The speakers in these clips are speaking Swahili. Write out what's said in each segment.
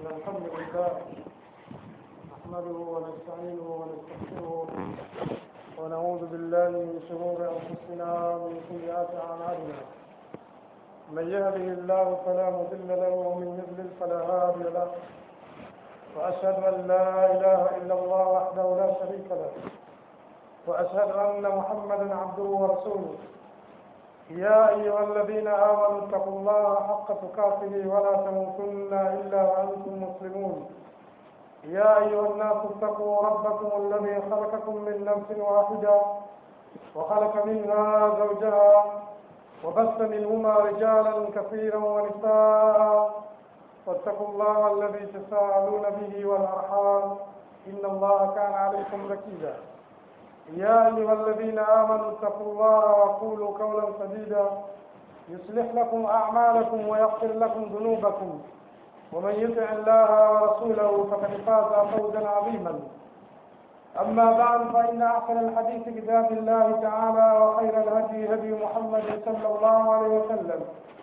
إن الحمد لله نحمده ونستعينه ونستغفره ونعوذ بالله من شرور أنفسنا ومن سيئات أعمالنا من يهده الله فلا مضل له ومن يضلل فلا هادي له وأشهد أن لا إله إلا الله وحده لا شريك له وأشهد أن محمدا عبده ورسوله يا أيها الذين آمنوا اتقوا الله حق تقاته ولا تموتن إلا وأنتم مسلمون يا أيها الناس اتقوا ربكم الذي خلقكم من نفس واحدة وخلق منها زوجها وبث منهما رجالا كثيرا ونساء واتقوا الله الذي تساءلون به والأرحام إن الله كان عليكم ركيبا يا أيها الذين آمنوا اتقوا الله وقولوا قولا سديدا يصلح لكم أعمالكم ويغفر لكم ذنوبكم ومن يطع الله ورسوله فقد فاز فوزا عظيما أما بعد فإن أحسن الحديث كتاب الله تعالى وخير الهدي هدي محمد صلى الله عليه وسلم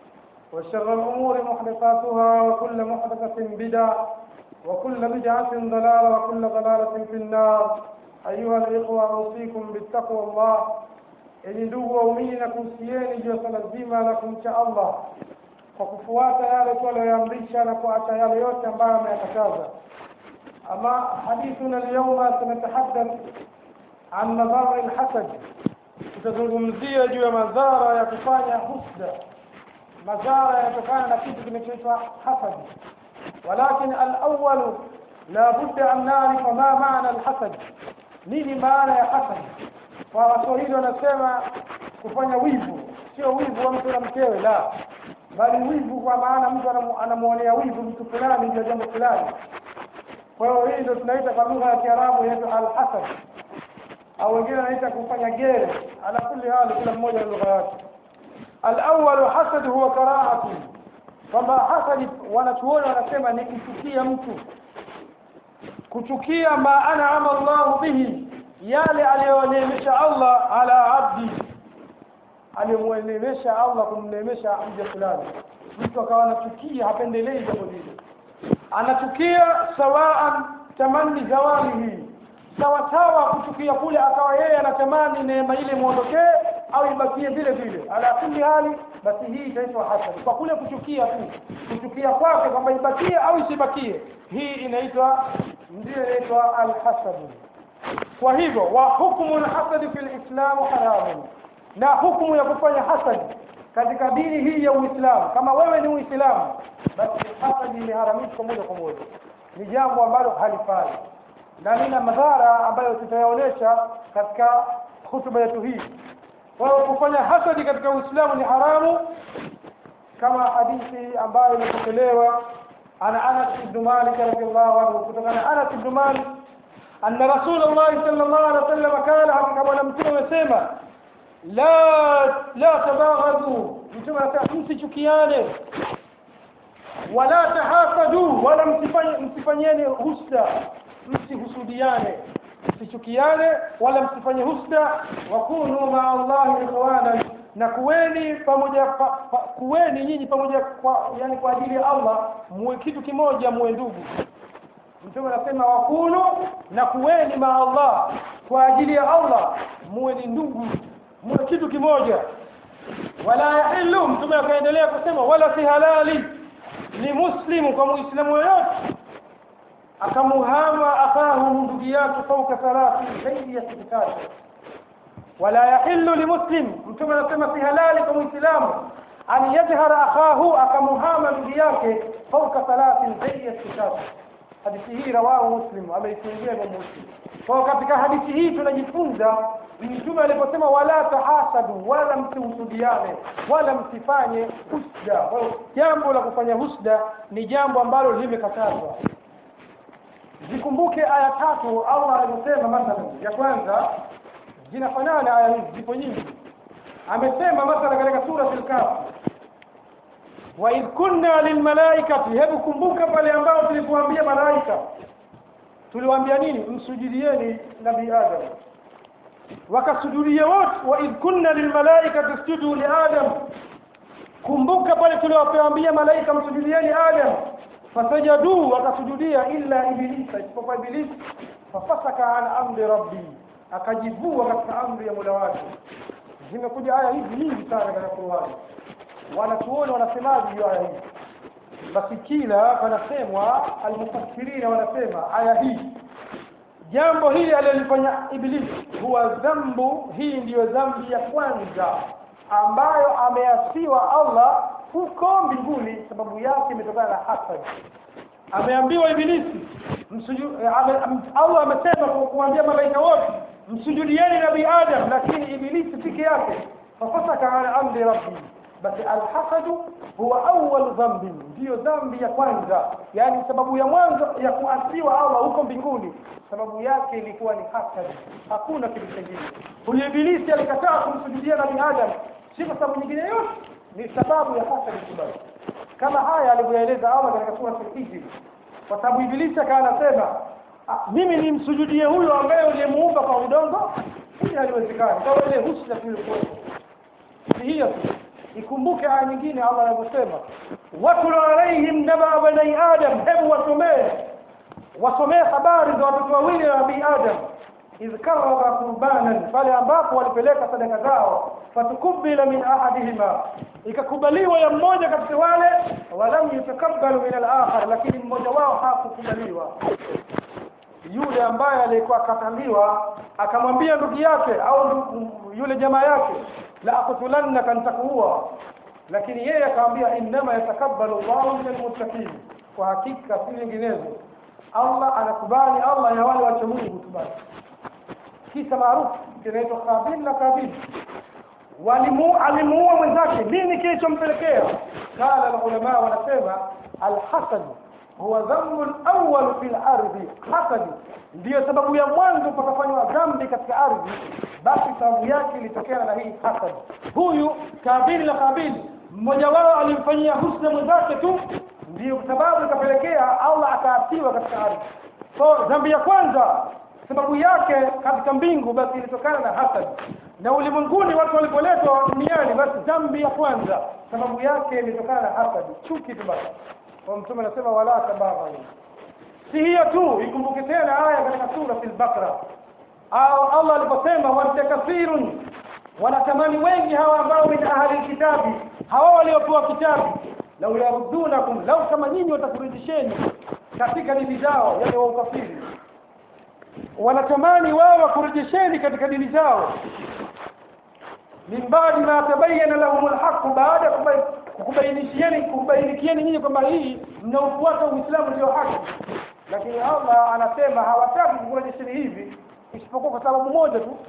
وشر الأمور محدثاتها وكل محدثة بدعة وكل بدعة ضلالة وكل ضلالة في النار أيها الإخوة أوصيكم بالتقوى الله ili ndugu waumini na kuhusieni juu ya swala zima la kumcha Allah kwa kufuata yale tuliyoamrisha na kuacha yale yote ambayo ameyakataza. Ama hadithuna alyawma tunatahaddath an madhara alhasad, tutazungumzia juu ya madhara ya kufanya husda, madhara yanatokana na kitu kinachoitwa hasad. Walakin alawwal la budda an na'rifa ma maana alhasad, nini maana ya hasad? kwa waswahili wanasema kufanya wivu sio wivu wa mtu na mkewe la bali wivu kwa maana mtu anamuonea wivu mtu fulani ndio jambo fulani kwa hiyo hii ndio tunaita kwa lugha ya kiarabu inaitwa alhasad au wengine wanaita kufanya gere ala kulli hali kila mmoja na lugha yake alawwalu hasad huwa karahatu kwamba hasadi wanachuoni wanasema ni kuchukia mtu kuchukia ma an'ama Allahu bihi yale aliyoneemesha Allah ala abdi aliyomuneemesha Allah kumneemesha mja fulani mtu akawa anachukia hapendelei jambo lile anachukia sawaan tamani zawalihi sawa sawa kuchukia kule akawa yeye anatamani neema ile muondokee au ibakie vile vile ala kulli hali basi hii itaitwa hasad kwa kule kuchukia tu kuchukia kwake kwamba ibakie au isibakie hii inaitwa ndio inaitwa alhasad kwa hivyo wa hukumu alhasad fi alislam haramun na hukumu ya kufanya hasad katika dini hii ya Uislamu kama wewe ni Uislamu basi hasad imeharamishwa moja kwa moja ni jambo ambalo halifai na lina madhara ambayo tutayaonesha katika hutuba yetu hii kwa hiyo kufanya hasadi katika Uislamu ni haramu kama hadithi ambayo imepokelewa ana Anas ibn Malik radhiyallahu anhu kutokana Anas ibn Malik أن رسول الله صلى الله عليه وسلم قال كما لم تسمى لا لا تباغضوا mtume anasema msichukiane wala tahasadu wala msifanyeni husda msihusudiane msichukiane wala msifanye husda wa kunu ma Allah ikhwanan na kuweni pamoja pa, pa, kuweni nyinyi pamoja kwa yani kwa ajili ya Allah muwe kitu kimoja muwe ndugu mtume anasema wakunu na kuweni ma Allah kwa ajili ya Allah muwe ni ndugu muwe kitu kimoja wala yahillu mtume akaendelea kusema wala si halali ni muslimu kwa muislamu yoyote akamuhama akahu ndugu yake fauka thalathi zaidi ya siku tatu wala yahillu limuslim mtume anasema si halali kwa muislamu an yajhara akahu akamuhama ndugu yake fauka thalathi zaidi ya siku tatu hadithi hii rawahu muslim ameifungia kwa muslim kwa katika hadithi hii tunajifunza mtume aliposema wala tahasadu wala msihusudiane wala msifanye husda jambo la kufanya husda ni jambo ambalo limekatazwa zikumbuke aya tatu Allah alisema mathalan ya kwanza zinafanana aya hizi zipo nyingi amesema mathalan katika sura al-kahf wa idh kunna lilmalaikati hebu kumbuka pale ambao tulipoambia malaika tuliwaambia nini msujudieni nabii adam wakasujudia wote wa idh kunna lilmalaikati isjudu li adam kumbuka pale tuliwaambia malaika msujudieni adam fasajadu wakasujudia illa ibilisa isipokuwa ibilisi fafasaka an amri rabbi akajivua katika amri ya mola wake zimekuja aya hizi nyingi sana katika Qur'ani wanachuoni wanasemaje juu aya hii basi kila panasemwa almufassirina wanasema aya hii jambo hili alilofanya ibilisi huwa dhambu hii ndiyo dhambi ya kwanza ambayo ameasiwa Allah huko mbinguni sababu yake imetokana na hasad ameambiwa ibilisi msuju, ame, am, Allah amesema kumwambia malaika wote msujudieni nabii Adam lakini ibilisi peke yake fafasaka ala amri rabbi basi alhasadu huwa awwal dhambi ndiyo dhambi ya kwanza yani sababu ya mwanzo ya kuasiwa Allah huko mbinguni sababu yake ilikuwa ni hasad hakuna kitu kingine huyo ibilisi alikataa kumsujudia nabii Adam si kwa sababu nyingine yote ni sababu ya hasad kubwa kama haya alivyoeleza Allah katika sura al-Hijr kwa sababu ibilisi akawa anasema mimi nimsujudie huyo ambaye uliyemuumba kwa udongo hili haliwezekani kwa ile husna tulikuwa si hiyo tu ikumbuke aya nyingine Allah anavyosema watlu alaihim naba bani adam hebu wasomee wasomee habari za watoto wawili wa nabii adam idh karraba qurbanan pale ambapo walipeleka sadaka zao fatukubila min ahadihima ikakubaliwa ya mmoja katika wale walam yutakabbalu min al-akhar lakini mmoja wao hakukubaliwa yule ambaye alikuwa akataliwa akamwambia ndugu yake au yule jamaa yake la aqtulannaka nitakuua lakini yeye akamwambia innama yatakabbalu Allahu min almuttaqin kwa hakika si vinginezo Allah anakubali Allah ya wale wacha Mungu tu basi kisa maarufu kinaitwa Qabil na Qabil walimu alimuua mwenzake nini kilichompelekea kala ulama wanasema alhasad huwa dhambu alawwal fil ardi hasad ndiyo sababu ya mwanzo pakafanywa dhambi katika ardhi basi sababu yake ilitokana na hii hasad huyu kabili na kabili mmoja wao alimfanyia husna mwenzake tu ndiyo sababu ikapelekea Allah akaatiwa katika ardhi so dhambi ya kwanza sababu yake katika mbingu basi ilitokana na hasad na ulimwenguni watu walipoletwa duniani basi dhambi ya kwanza sababu yake ilitokana na hasad chuki tu basi kwa mtume anasema wala tabaghani si hiyo tu ikumbuke tena aya katika sura al-Baqara au Allah aliposema wantakasirun wanatamani wengi hawa ambao min ahli kitabi hawa waliopewa kitabu lau yarudunakum lau kama nyinyi watakurudisheni katika dini zao yani wa ukafiri wanatamani wao wakurudisheni katika dini zao min baadi ma tabayyana lahum alhaq baada kubainishieni kubainikieni nyinyi kwamba hii mnaofuata Uislamu ndio haki lakini Allah anasema hawataki kukurejesheni hivi isipokuwa kwa sababu moja tu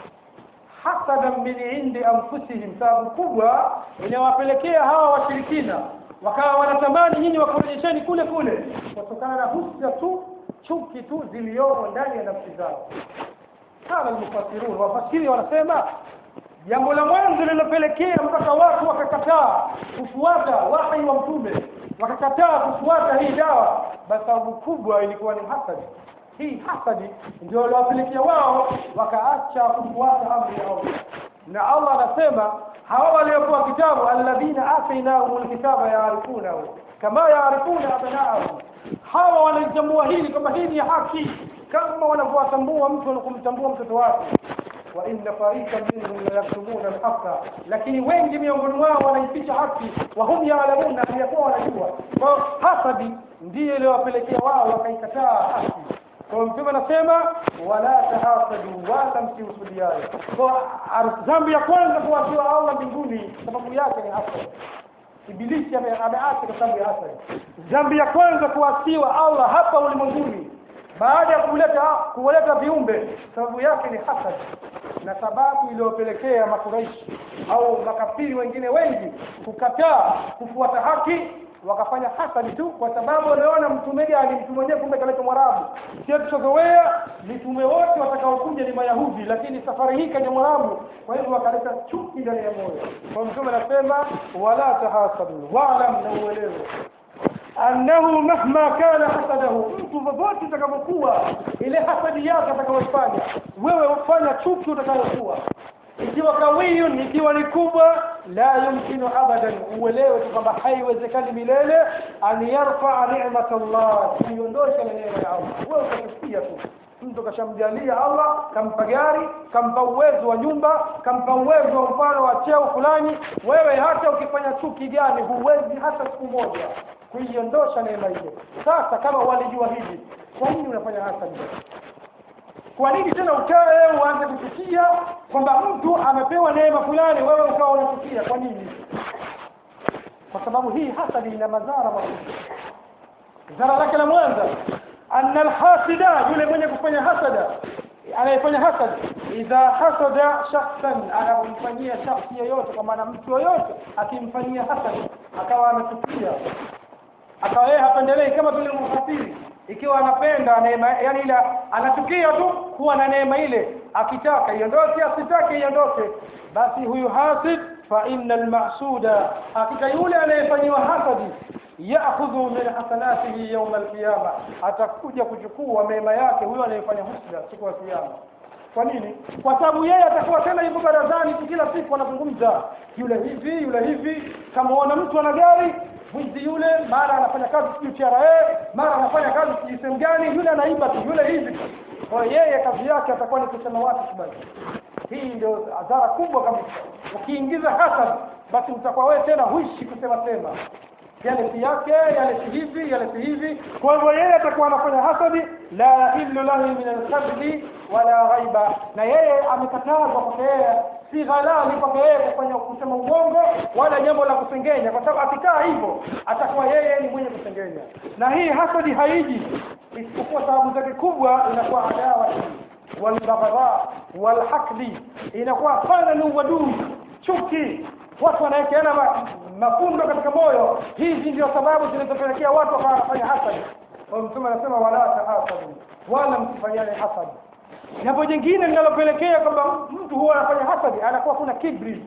hasadan min indi anfusihim sababu kubwa inawapelekea hawa washirikina wakawa wanatamani nyinyi wakurejesheni kule kule kutokana na husna tu chuki tu ziliomo ndani ya nafsi zao kana almufassirun wafasiri wanasema jambo la mwanzo lilopelekea mpaka watu wakakataa kufuata wahi wa mtume wakakataa kufuata hii dawa basi sababu kubwa ilikuwa ni hasadi hii hasadi ndio waliwapelekea wao wakaacha kufuata amri ya Allah na Allah anasema hawa waliopewa kitabu alladhina atainahumul kitaba yaarifunahu kama yaarifuna abnaahum hawa wanalitambua hili kama hii ni haki kama wanavyowatambua mtu anakumtambua mtoto wake wa inna fariqan minhum la yaktumuna al-haqqa lakini wengi miongoni wao wanaificha haki wa hum ya'lamuna yakuwa wanajua kwa hasadi ndiyo iliyowapelekea wao wakaikataa haki kwa mtume anasema wala tahasadu wala msiusudiane kwa dhambi ya kwanza kuwasiwa Allah mbinguni sababu yake ni hasad ibilisi ameacha kwa sababu ya hasad dhambi ya kwanza kuwasiwa Allah hapa ulimwenguni baada ya kuleta kuleta viumbe sababu yake ni hasad na sababu iliyopelekea makuraishi au makafiri wengine wengi kukataa kufuata haki wakafanya hasadi tu kwa sababu wanaona mtume gani mtu mwenyewe kumbe kaleta mwarabu sio tuchozoea mitume wote watakaokuja ni mayahudi lakini safari hii kaja mwarabu kwa hivyo wakaleta chuki ndani ya moyo kwa mtume anasema wala tahasadu wa'lam na uelewe annahu mahma kana hasadahu mtu popote utakapokuwa ile hasadi yake atakayofanya wewe ufanya chuki utakayokuwa ikiwa kawiyun ikiwa ni kubwa la yumkinu abadan uelewe tu kwamba haiwezekani milele an yarfa ni'mat Allah kuiondosha neema ya Allah wewe utasikia tu mtu kashamjalia Allah kampa gari kampa uwezo wa nyumba kampa uwezo wa mfano wa cheo fulani wewe hata ukifanya chuki gani huwezi hata siku moja kuiondosha neema ile sasa kama walijua hivi kwa nini unafanya hasadi kwa nini tena ukae uanze kufikia kwamba mtu amepewa neema fulani wewe ukawa unafikia kwa nini kwa sababu hii hasadi ina madhara makubwa zara lake la mwanza anna alhasida yule mwenye kufanya hasada anayefanya hasad idha hasada shakhsan anamfanyia shakhsi yoyote kwa maana mtu yoyote akimfanyia hasad akawa amechukia akawa yeye hapendelei kama vile mhafiri ikiwa anapenda neema yani ila anachukia tu kuwa na neema ile akitaka iondoke asitake iondoke basi huyu hasid fa innal mahsuda hakika yule anayefanywa hasadi ya'khudhu min hasanatihi yawm al-qiyamah atakuja kuchukua mema yake huyo anayefanya husda siku ya kiyama kwa nini kwa sababu yeye atakuwa tena yuko barazani kila siku anazungumza yule hivi yule hivi kama wana mtu ana gari mwizi yule mara anafanya kazi sijui TRA mara anafanya kazi sijui sehemu gani yule anaiba tu yule hivi kwa yeye kazi yake atakuwa ni kusema watu kubali hii ndio adhara kubwa kabisa ukiingiza hasad basi utakuwa wewe tena huishi kusema sema yale si yake yale si hivi yale si hivi kwa hivyo yeye atakuwa anafanya hasadi la illu lahu min al-kadhbi wala ghaiba na yeye amekatazwa kwa yeye si halali kwa yeye kufanya kusema uongo wala jambo la kusengenya kwa sababu akikaa hivyo atakuwa yeye ni mwenye kusengenya na hii hasadi haiji isipokuwa sababu zake kubwa inakuwa adawa walbaghdha walhaqdi inakuwa pana ni uadui chuki watu wanawekeana mafundo katika moyo hizi ndio sababu zinazopelekea watu wakawa wanafanya hasadi kwa mtume anasema wala tahasadu wala msifanyane hasadi jambo jingine linalopelekea kwamba mtu huwa anafanya hasadi anakuwa kuna kibri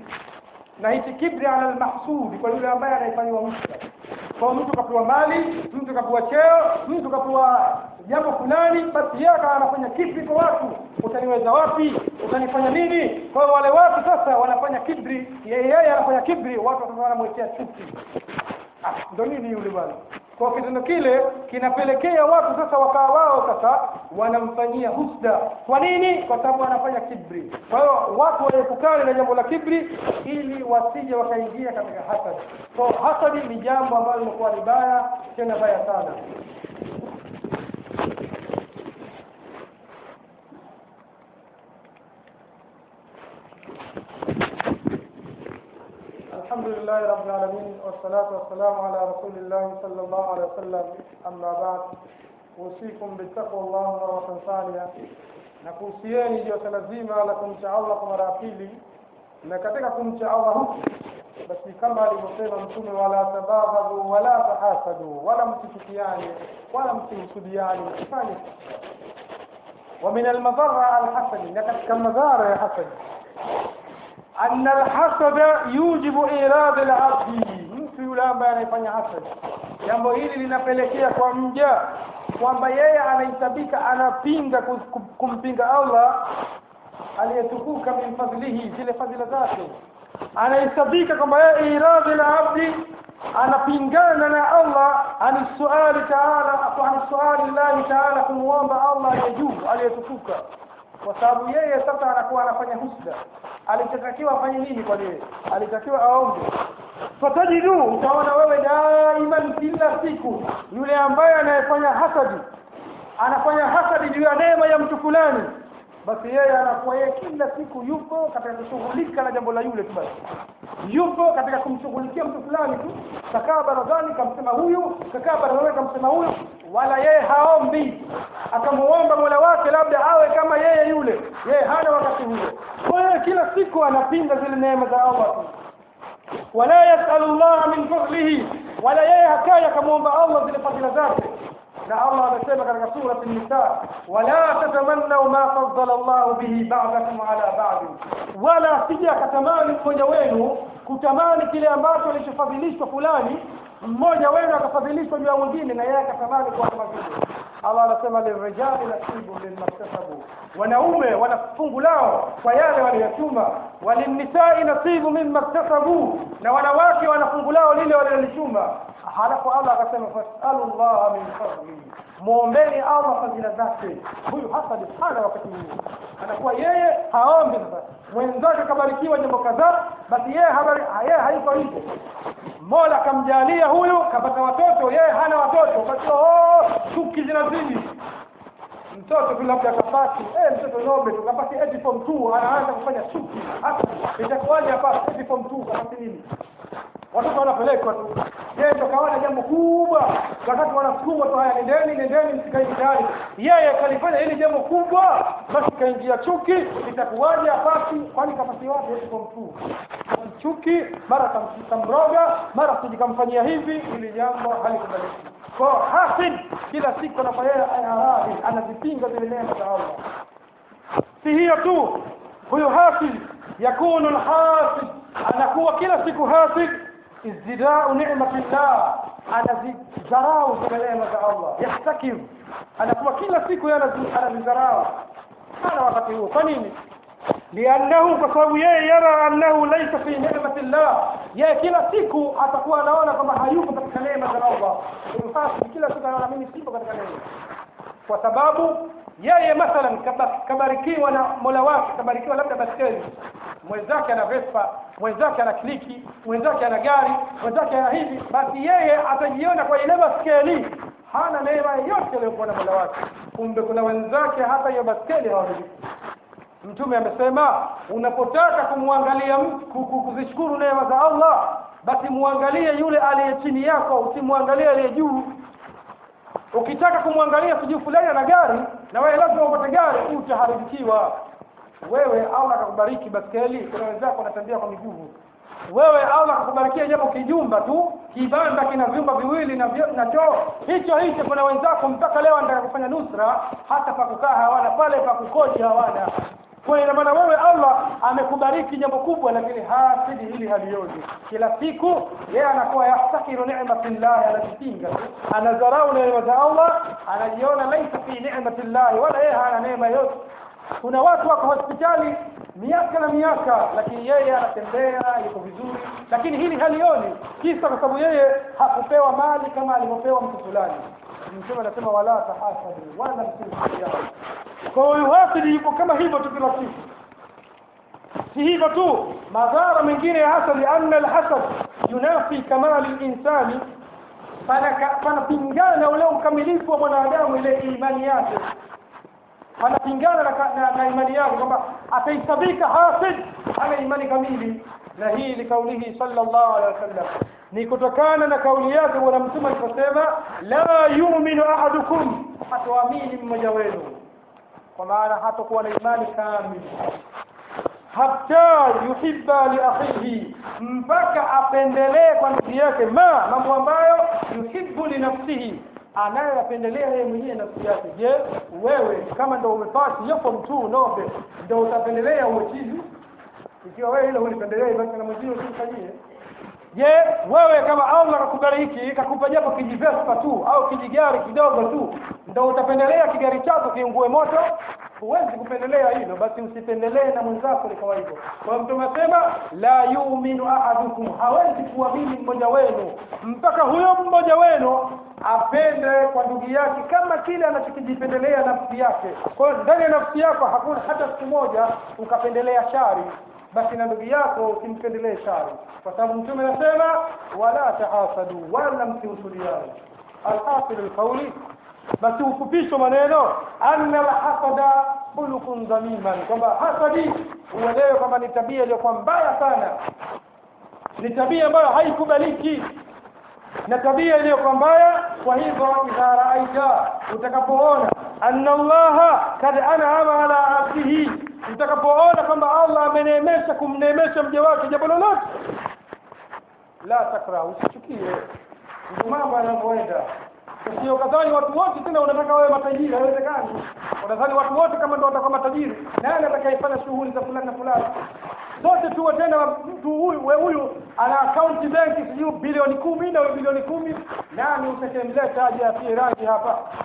na hichi kibri ala almahsudi kwa yule ambaye anaifanywa mtu kwa mtu kapewa mali mtu kapewa cheo mtu kapewa jambo fulani basi yeye anafanya kibri kwa watu utaniweza wapi utanifanya nini kwa hiyo wale watu sasa wanafanya kibri yeye anafanya kibri watu sasa wanamwekea chuki ah ndio nini yule bwana kwa kitendo kile kinapelekea watu sasa wakawa wao sasa wanamfanyia husda kwa nini kwa sababu wanafanya kibri kwa hiyo watu waepukane na jambo la kibri ili wasije wakaingia katika hasad so hasadi ni jambo ambalo limekuwa ni baya tena baya sana الحمد لله رب العالمين والصلاة والسلام على رسول الله صلى الله عليه وسلم أما بعد أوصيكم بالتقوى الله مرة ثانية nakuhusieni jote lazima la kumcha Allah kwa mara ya pili na katika kumcha Allah huku basi kama alivyosema mtume wala tabaghadu wala tahasadu wala msichukiane wala msihusudiane msifanye ومن المضرة الحسد لقد مضار يا حسد أن الحسد يوجب إيراد العبد mtu yule ambaye anafanya hasad jambo hili linapelekea kwa mja kwamba yeye anahesabika anapinga kumpinga Allah aliyetukuka min fadlihi zile fadhila zake anahesabika kwamba yeye iradhi la abdi anapingana na Allah ani suali taala ani suali Allah taala kumwomba Allah ya juu aliyetukuka kwa sababu yeye sasa anakuwa anafanya husda alitakiwa afanye nini kwa yeye alitakiwa aombe fatajidu utaona wewe daiman kila siku yule ambaye anayefanya hasadi anafanya hasadi juu ya neema ya mtu fulani basi yeye anakuwa yeye kila siku yupo katika kushughulika na jambo la yule tu basi yupo katika kumshughulikia mtu fulani tu kakaa barazani kamsema huyu kakaa barazani kamsema huyu wala yeye haombi akamuomba Mola wake labda awe kama yeye yule yeye hana wakati huo kwa hiyo kila siku anapinga zile neema za Allah tu wala yasalu Allah min fadlihi wala yeye hakaya kumuomba Allah zile fadhila zake na Allah amesema katika sura an-nisa wala tatamannu ma faddala Allah bihi ba'dakum ala ba'd wala sija katamani mmoja wenu kutamani kile ambacho alichofadhilishwa fulani mmoja wenu akafadhilishwa juu ya mwingine na yeye akatamani kuwa kama vile Allah anasema lirijali nasibu mimmaktasabu wanaume wana fungu lao kwa yale waliyotuma walinisai nasibu mimmaktasabu na wanawake wana fungu lao lile walilolichuma halafu Allah akasema fasalu Allah min fadli muombeni Allah fadhila zake huyu hasadi sana wakati huu anakuwa yeye haombi sasa mwenzake kabarikiwa jambo kadhaa basi yeye habari yeye haiko hivyo Mola kamjalia huyu kapata watoto yeye hana watoto basi oh chuki zinazidi mtoto tu labda kapati eh mtoto nobe tu kapati eti form 2 anaanza kufanya chuki hata itakuwaje hapa eti form 2 kapati nini watoto wanapelekwa tu yeye ndo kaona jambo kubwa wakati wanasukumwa tu haya nendeni nendeni msikae tayari yeye kalifanya hili jambo kubwa basi kaingia chuki itakuwaje apati kwani kapati wapi eti form 2 chuki mara kamroga mara kujikamfanyia hivi ili jambo halikubaliki kwa hasid kila siku anafanya ayarahi anazipinga zile neema za Allah si hiyo tu huyo hasid yakunu alhasid anakuwa kila siku hasid izdidau ni'matillah anazidharau zile neema za Allah yahtakir anakuwa kila siku anazidharau hana wakati huo kwa nini لانه بسبب yeye yara annahu laysa fi ni'mati Allah yeye kila siku atakuwa anaona kama hayuko katika neema za Allah basi kila siku anaona mimi sipo katika neema kwa sababu yeye mathalan kabarikiwa na Mola wake kabarikiwa labda baskeli mwenzake ana Vespa mwenzake ana kliki mwenzake ana gari mwenzake ana hivi basi yeye atajiona kwa ile baskeli hana neema yote aliyokuwa na Mola wake kumbe kuna wenzake hata hiyo baskeli hawamiliki Mtume amesema unapotaka kumwangalia kuzishukuru neema za Allah basi muangalie yule aliye chini yako usimwangalie aliye juu ukitaka kumwangalia sijui fulani ana gari na wewe lazima upate gari utaharibikiwa wewe Allah akakubariki baskeli kuna wenzako wanatembea kwa miguu wewe Allah akakubarikia japo kijumba tu kibanda kina vyumba viwili na na choo hicho hicho kuna wenzako mpaka leo anataka kufanya nusra hata pa kukaa hawana pale pa kukoji hawana kwa ina maana wewe Allah amekubariki jambo kubwa lakini hasidi hili halioni kila siku yeye anakuwa yahtakiru ni'matillah anajipinga anadharau neema za Allah anajiona laisa fi ni'matillah wala yeye hana neema yote kuna watu wako hospitali miaka na miaka lakini yeye anatembea yuko vizuri lakini hili halioni kisa kwa sababu yeye hakupewa mali kama alivyopewa mtu fulani mtume anasema wala tahasadu wala msijali kwa hiyo hasidi yuko kama hivyo tu kila siku si hivyo tu madhara mengine ya hasadi anna alhasad yunafi kamali alinsani panapingana ule ukamilifu wa mwanadamu ile imani yake anapingana na, na, na imani yake kwamba ataisabika hasid ana imani kamili na hii ni kaulihi sallallahu alaihi wasallam ni kutokana na kauli yake bwana mtume aliposema la yu'minu ahadukum hataamini mmoja wenu kwa maana hatakuwa na imani kamili hatta yuhibba li akhihi mpaka apendelee kwa ndugu yake ma mambo ambayo yuhibbu li nafsihi anayoyapendelea yeye mwenyewe nafsi yake je wewe kama ndio umepasi yupo mtu nobe ndio utapendelea uwe chizi ikiwa wewe ile ulipendelea basi na mwingine usifanyie je wewe kama Allah akakubariki kakupa japo kijivespa tu au kijigari kidogo tu ndio utapendelea kigari chako kiungue moto huwezi kupendelea hilo basi usipendelee na mwenzako ni kama hivyo kwa mtume asema la yu'minu ahadukum hawezi kuamini mmoja wenu mpaka huyo mmoja wenu apende kwa ndugu yake kama kile anachokijipendelea nafsi yake kwa hiyo ndani ya nafsi yako hakuna hata siku moja ukapendelea shari basi na ndugu yako usimpendelee shari kwa sababu mtume anasema wala tahasadu wala msihusudiane alhasil alqawli basi ufupisho maneno anna alhasada khuluqun dhamiman kwamba hasadi uelewe kwamba ni tabia iliyokuwa mbaya sana ni tabia ambayo haikubaliki na tabia iliyokuwa mbaya kwa hivyo idha raaita utakapoona anna allaha kad an'ama ala abdihi utakapoona kwamba Allah ameneemesha kumneemesha mja wake jambo lolote la takra usichukie ndio mambo yanavyoenda sio kadhani watu wote tena unataka wewe matajiri haiwezekani unadhani watu wote kama ndio watakuwa matajiri nani atakayefanya shughuli za fulani na fulani zote tu tena mtu huyu we huyu ana account benki sijui bilioni kumi na bilioni kumi nani utakayemleta aje afie rangi hapa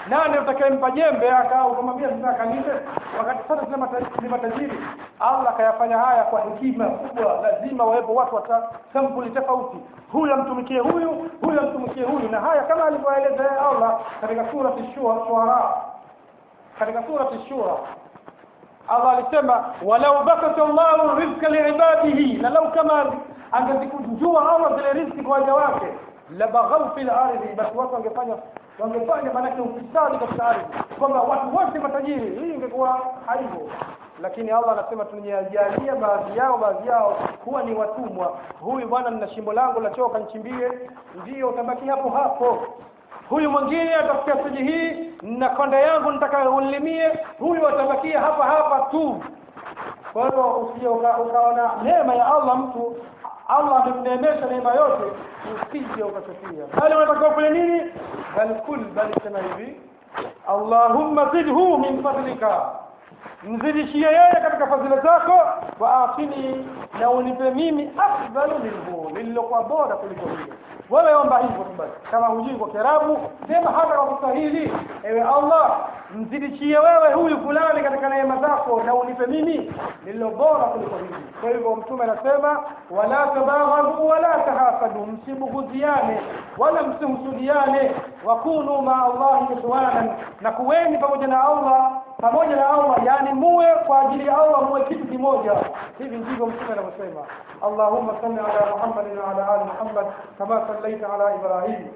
nani utakayempa jembe aka ukamwambia sasa kalime wakati sana sema ni matajiri Allah akayafanya haya kwa hekima kubwa lazima wawepo watu wa sampuli tofauti huyu amtumikie huyu huyu amtumikie huyu na haya kama alivyoeleza Allah katika sura Ash-Shuara katika sura Ash-Shura Allah alisema walau bakata Allahu rizqa liibadihi na lau kama angezikunjua Allah zile riziki kwa waja wake la baghaw fil ardi basi watu wangefanya wangefanya manake ufisadi katika ardhi kwamba watu wote matajiri hii ingekuwa haivo lakini Allah anasema tunyajalia baadhi yao baadhi yao kuwa ni watumwa huyu bwana nina shimbo langu la choo kanichimbie ndio utabaki hapo hapo huyu mwingine atafikia siji hii na konda yangu nitakayolimie huyu atabakia hapa hapa tu kwa hiyo usije ukaona neema ya Allah mtu Allah amemneemesha neema yote usije ukachukia bali unataka ufanye nini bal kul bali sema hivi Allahumma zidhu min fadlika mzidishie yeye katika fadhila zako wa atini na unipe mimi afdalu minhu lililokuwa bora kuliko hilo wewe omba hivyo tu basi kama hujui kwa Kiarabu sema hata kwa Kiswahili ewe Allah mzidishie wewe huyu fulani katika neema zako na unipe mimi lililo bora kuliko hili kwa hivyo mtume anasema wala tabaghadu wala tahasadu msibughudhiane wala msimsudiane wakunu ma Allah ikhwanan na kuweni pamoja na Allah pamoja na Allah yani muwe kwa ajili ya Allah muwe kitu kimoja hivi ndivyo mtume anavyosema Allahumma salli ala Muhammad wa ala ali Muhammad kama sallaita ala Ibrahim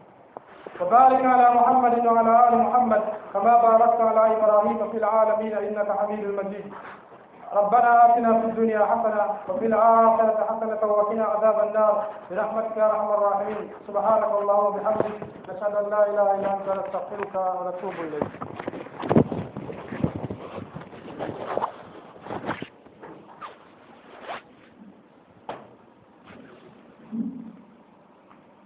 وبارك على محمد وعلى ال محمد كما باركت على ابراهيم في العالمين انك حميد مجيد ربنا آتنا في الدنيا حسنة وفي الآخرة حسنة وقنا عذاب النار برحمتك يا أرحم الراحمين سبحانك اللهم وبحمدك نشهد أن لا إله إلا أنت نستغفرك ونتوب إليك